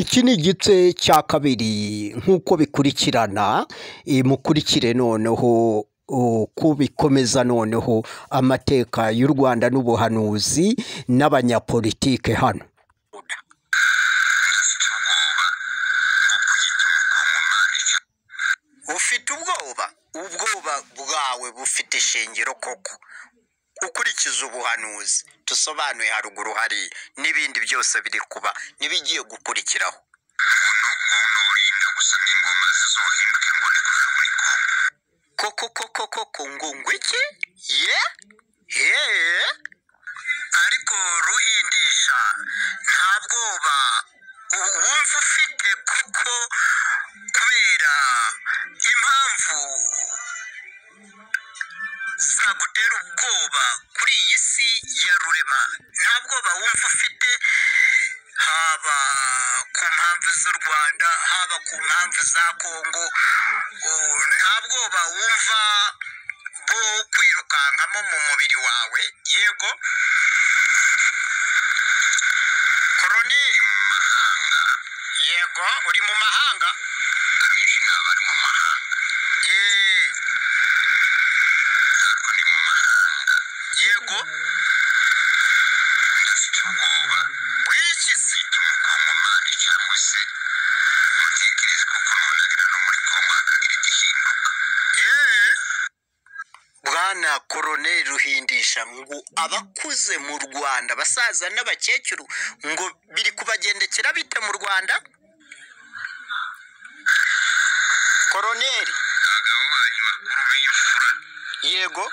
Iki ni igice cya kabiri nk'uko bikurikirana, mukurikire noneho uko bikomeza noneho amateka y'u Rwanda n'ubuhanuzi n'abanyapolitike hano. ufite ubwoba ubwoba bwawe bufite ishingiro koko ukurikiza ubuhanuzi dusobanuye haruguru hari n'ibindi byose biri kuba n'ibigiye gukurikiraho koko koko koko ngo ngwiki ye ye ariko ruhindisha nta bwoba u- wumva ufite kuko kubera impamvu zagutera ubwoba kuri iyi si ya rurema nta bwoba wumva ufite haba ku mpamvu z'u rwanda haba ku mpamvu za kongo u- nta bwoba wumva bwo kwirukankamo mu mubiri wawe yego koroneri yego uri mu mahanga abenshi ni abari mu mahanga eee ntabwo ni mu mahanga yego ndafite ubwoba bw'iki si cy'umukongomani cyangwa se mutekereze kuko nunagera no muri kongo hakagira igihinduka eee bwana koroneri ruhindisha ngo abakuze mu rwanda abasaza n'abakecuru ngo biri kubagendekera bite mu rwanda koroneri abagabo banyu bakuru b'imfura yego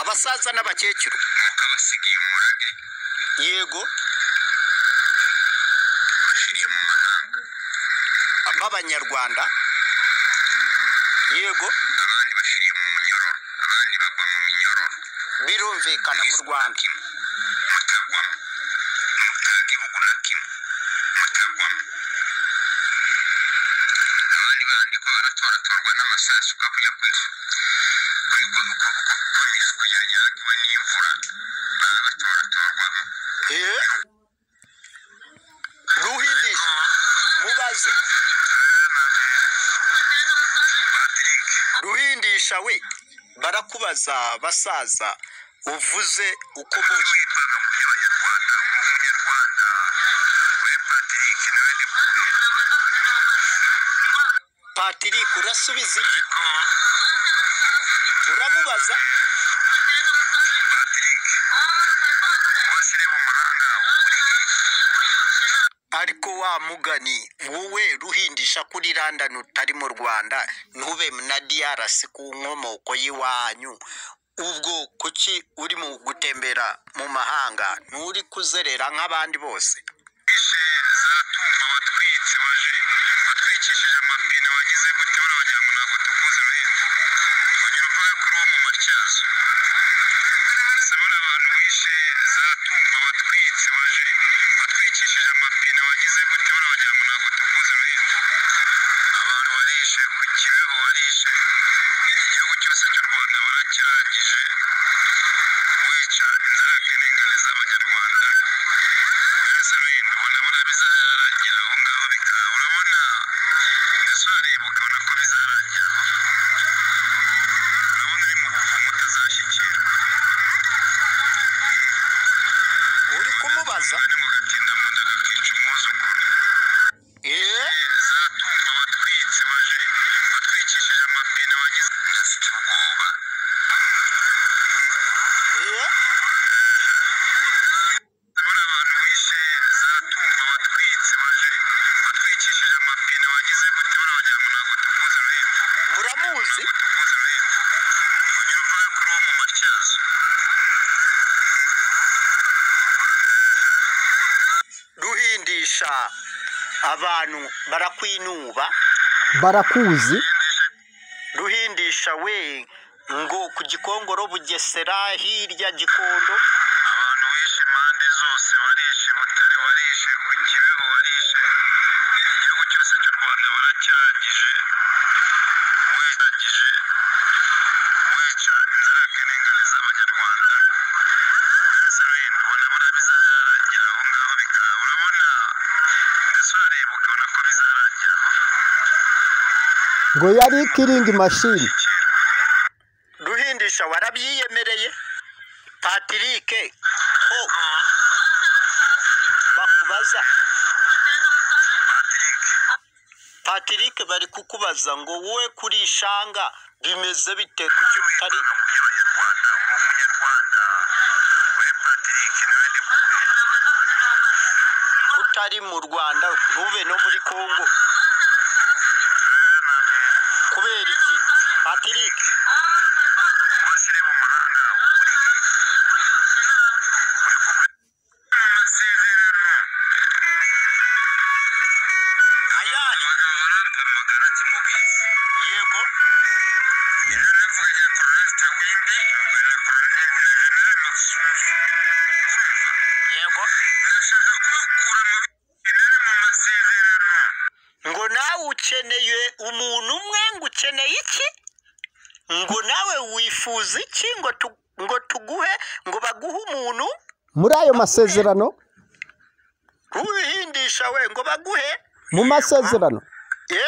abasaza n'abakecuru mukabasigiye umurage yego bashiriye mu mahanga b'abanyarwanda yego abandi bashiriye mu munyororo abandi bagwa mu minyororo birumvikana mu rwanda mutagwamo mutaga ibugu na kimwe mutagwamo abandi bandi ko baratoratorwa n'amasasu ukajya kwica uko yanyagiwe n'imvura baba batorwatorwamo ruhindi mubaze ruhindisha we barakubaza basaza uvuze uko muzi witwaga mu by'abanyarwanda uba umunyarwanda we patrick nawe ni patrick urasubiza iki uramubaza patrick washyire mu mahanga uri ariko wa mugani wowe ruhindisha kuri randani utari mu rwanda ntube na DRC ku nkomoko y'iwanyu ubwo kuki uri mu gutembera mu mahanga nturi kuzerera nk'abandi bose zatumba watwitse waje watwikishije amapine wagize gute urabagira ngo ntabwo tukuzi ruhinde ongera uvuge kuri uwo mu matyazo Sabona abantu wishe za tumba watwitse waje watwikishije amapine wagize gute urabagira ngo ntabwo tukuzi ruhinde abantu warishe ku kibeho warishe igihugu cyose cy'u rwanda warakirangije wica inzirakarengane z'abanyarwanda mwese ruhinde ubona bura bizarangira aho ngaho bikaba urabona ese urareba ukabona ko bizarangira aho urabona uri mu buvumo utazashyikira uri kumubaza ngo gatinda mu nda gakica umwuzukuru zatumba watwitse waje watwikishije amapine wagize ndafite ubwoba buriya abantu wishe zatumba watwitse waje watwikishije amapine wagize gute urabagira ngo ntabwo tukuzi ruhinde uramuzi tukuzi ruhinde ongera uvuge kuri uwo mu matyazo ruhindisha abantu barakwinuba Barakuzi ruhindisha we ngo ku gikongoro bugesera hirya gikondo abantu wishe impande zose warishe butare warishe ku kibeho warishe igihugu cyose cy'u rwanda warakirangije wirangije wica inzirakarengane z'abanyarwanda mwese ruhinde ubona bura bizarangira aho ngaho bikaba urabona ngo yari ikiringi mashini ruhindisha warabyiyemereye patirike ko bakubaza patirike bari kukubaza ngo wowe kuri shanga bimeze bite kuki utari umunyarwanda uri umunyarwanda we patrick nawe ndi utari mu rwanda ntube no muri kongo kubera iki patirike washyire mu mahanga uri uri kumwe amasezerano ayari abagabo barampamagara kimubwiza yego ino navuganye na koroneli tawimbi na koroneli na generali masunzu urumva yego ndashaka kubakura mu binari mu masezerano ngo nawe ukeneye umuntu umwe ngo ukeneye iki ngo nawe wifuza iki ngo tu- ngo tuguhe ngo baguhe umuntu muri ayo masezerano wihindisha we ngo baguhe mu masezerano ye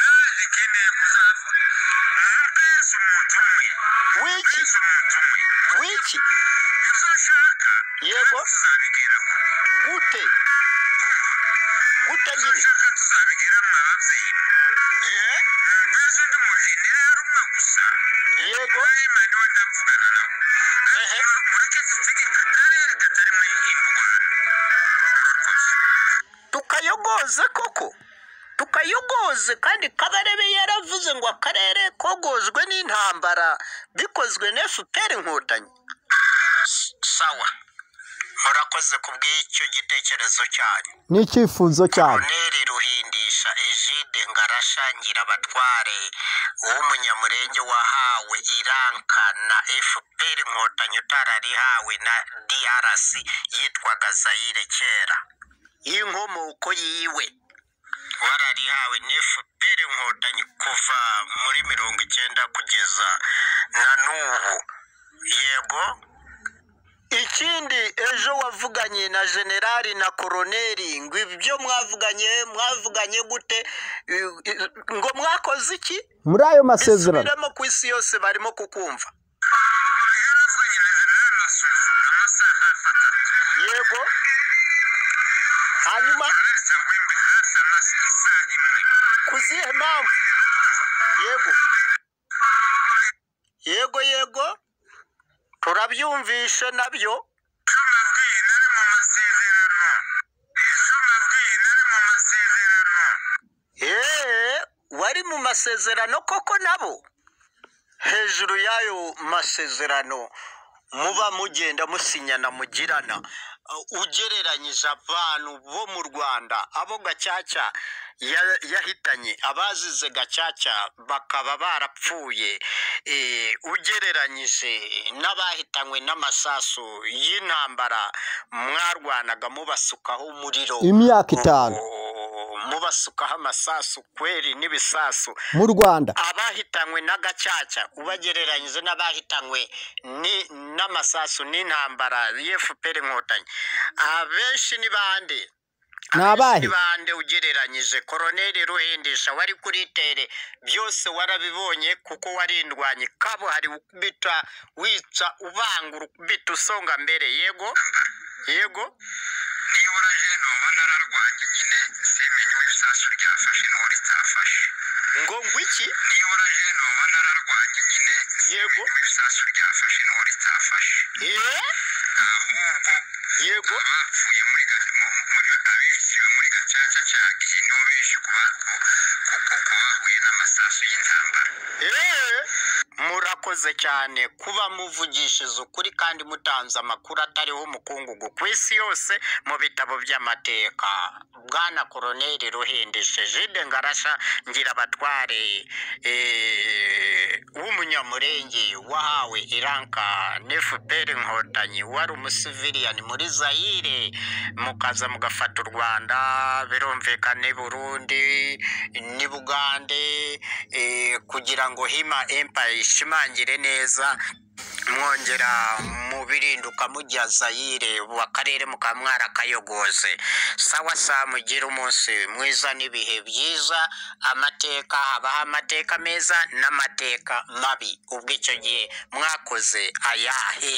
naje nkeneye kuzava mwumvese umuntu umwe wiki mwumvese umuntu umwe wiki ibyo nshaka yego tuzabigeraho gute gute nyine nshaka tuzabigeraho mwa babyeyi ye mwumvise undi mujenerali umwe gusa yego nawe mani we ndavugana nawe ehe mureke dutegeke akarere katari muri iyi rwanda murakoze tukayogoze koko tukayogoze kandi kabarebe yaravuze ngo akarere kogozwe n'intambara bikozwe na fpr inkotanyi sawa murakoze kubw'icyo gitekerezo cyanyu ni icyifuzo cyane neri ruhindisha ejide ngarashangira abatware w'umunyamurenge wahawe iranka na fpr inkotanyi utararihawe na drc yitwaga zayire kera y'inkomoko yiwe wararihawe ni fpr inkotanyi kuva muri mirongo icyenda kugeza na n'ubu yego ikindi ejo wavuganye na generali na koroneri ngo ibyo mwavuganye mwavuganye gute Eh, eh, ngo mwakoze iki muri ayo masezerano bisubiremo ku isi yose barimo kukumva iyo navuganye na generali masunzu amasaha hafi atatu yego hanyuma koroneli tawimbi hafi amasa isaha imwe ku zihe mpamvu yego yego yego turabyumvishe nabyo icyo mabwiye nari mu masezerano icyo mabwiye nari mu masezerano eee wari mu masezerano koko nabo hejuru y'ayo masezerano muba mugenda musinyana mugirana uh, ugereranyije abantu bo mu rwanda abo gacaca ya- yahitanye abazize gacaca bakaba barapfuye eh, ugereranyije n'abahitanywe n'amasasu y'intambara mwarwanaga mubasukaho umuriro imyaka itanu mubasukaho amasasu kweri n'ibisasu mu rwanda abahitanywe n'agacaca ubagereranyije n'abahitanywe ni- n'amasasu n'intambara y'efuperi inkotanyi abenshi ni bande Ni Abenshi abahe? bande ugereranyije koroneli ruhindisha wari kuri tere byose warabibonye kuko warindwanye kabuhari ukubita wica ubangura ukubita usonga mbere yego yego nibura jeno uba nararwanye nyine simenye ibisasu ryafashe n'uwo ritafashe ngo ngwiki nibura jeno uba nararwanye nyine Yego. simenye ibisasu ryafashe n'uwo ritafashe Iwe? ahubwo yego abapfuye muri ga- mu- muri abiciwe muri gacaca cya gihe nibo benshi kuba ku- ku- ku- kubahuye n'amasasu y'intambara Eee, murakoze cyane kuba muvugishije ukuri kandi mutanze amakuru atariho umukungugu ku isi yose mu bitabo by'amateka bwana koroneri ruhindishe jide ngarasha ngira abatware w'umunyamurenge wahawe iranka nefuperi inkotanyi wari umusiviliyani muri zayire mukaza mugafata u rwanda birumvikane burundi ni bugande eh, kugira ngo hima empire ishimangi mwitangire neza mwongera mubirinduka mujya zayire mu karere mukaba mwarakayogoze sawa saa mugire umunsi mwiza n'ibihe byiza amateka habaho amateka meza n'amateka mabi ubwo icyo gihe mwakoze ayahe